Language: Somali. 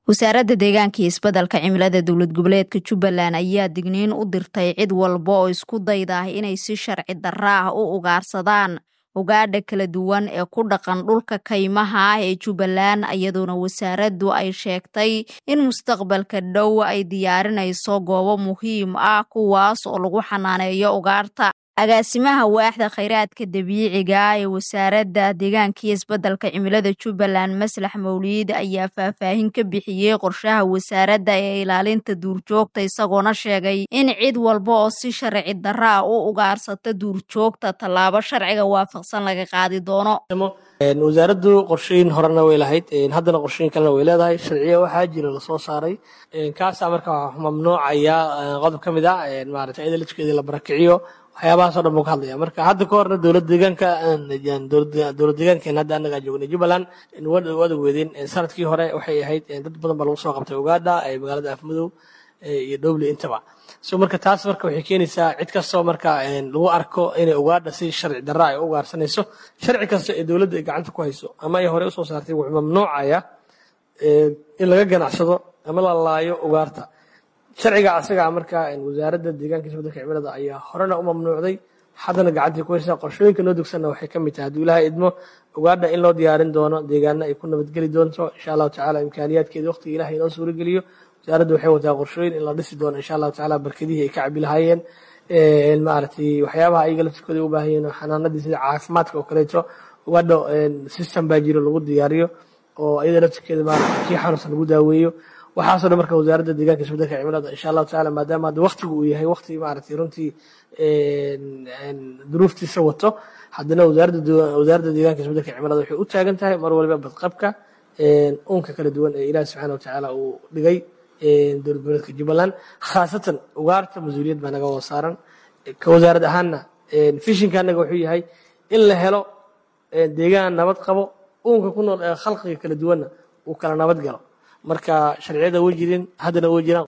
wasaaradda deegaanka iyo isbeddelka cimilada dowlad goboleedka jubbaland ayaa digniin u dirtay cid walba oo isku dayda inay si sharci darra ah u ugaarsadaan ugaadha kala duwan ee ku dhaqan dhulka kaymaha ah ee jubbaland iyadoona wasaaraddu ay sheegtay in mustaqbalka dhow ay diyaarinayso goobo muhiim ah kuwaas oo lagu xanaaneeyo ugaarta agaasimaha waaxda khayraadka dabiiciga ee wasaaradda deegaanka iyo isbeddelka cimilada jubbaland maslax mawliid ayaa faahfaahin ka bixiyey qorshaha wasaaradda ee ilaalinta duurjoogta isagoona sheegay in cid walba oo si sharci darra ah u ugaarsata duurjoogta tallaabo sharciga waafaqsan laga qaadi doono wasaaraddu qorshooyin horena way lahayd haddana qorshooyin kalena way leedahay sharciya waxaa jira lasoo saaray kaasaa marka mamnuucaya qodob ka mid ah maarata iyada lafkeedii la barakiciyo waxyaabahaas o dhan buu ka hadlaya marka hadda ka horna dowlad deegaanka dowlad deegaankeena hadda annagaa joognay jubbaland wada weedeen sanadkii hore waxay ahayd dad badan baa lagu soo qabtay ugaadha magaalada afmadow iyo dhowli intaba so marka taas marka waxay keenaysaa cid kastoo marka lagu arko inay ugaadha si sharci darra ay u ugaarsanayso sharci kasta ee dowladda ay gacanta ku hayso ama ay horey usoo saartay wuxuu mamnuucaya in laga ganacsado ama la laayo ugaarta sharciga asagaa marka wasaaradda deegaanka isbeddelka cimilada ayaa horena u mamnuucday haddana gacantii ku haysaa qorshooyinka noo dugsanna waxay ka mid tahay hadduu ilaahay idmo ugaadha in loo diyaarin doono deegaana ay ku nabadgeli doonto insha allahu tacala imkaaniyaadkeeda waqtiga ilahay inoo suurageliyo wasaaradda waxay wataa qorshooyin in la dhisi doono insha allahu tacala barkadihii ay ka cabi lahaayeen maaragtay waxyaabaha ayaga laftirkooda u baahan yihiin xanaanadii sida caafimaadka oo kaleeto ugaadha system baa jiro lagu diyaariyo oo iyada laftirkeeda maarata kii xanuunsan lagu daaweeyo waxaasoo dhan marka wasaaradda deegaanka isbeddelka cimilada insha allahu tacala maadaama hadda waqtigu uu yahay waqti maaragtay runtii duruuftiisa wato haddana wasaaradda deegaanka isbeddelka cimilada waxay u taagan tahay mar waliba badqabka unka kala duwan ee ilaahi subxaana watacaala uu dhigay dowlad goboleedka jubbaland khaasatan ugaarta mas-uuliyad baa naga wada saaran ka wasaarad ahaanna fishinka annaga wuxuu yahay in la helo deegaan nabad qabo uunka ku nool ee khalqiga kala duwanna uu kala nabad galo marka sharciyada way jirin haddana way jiraan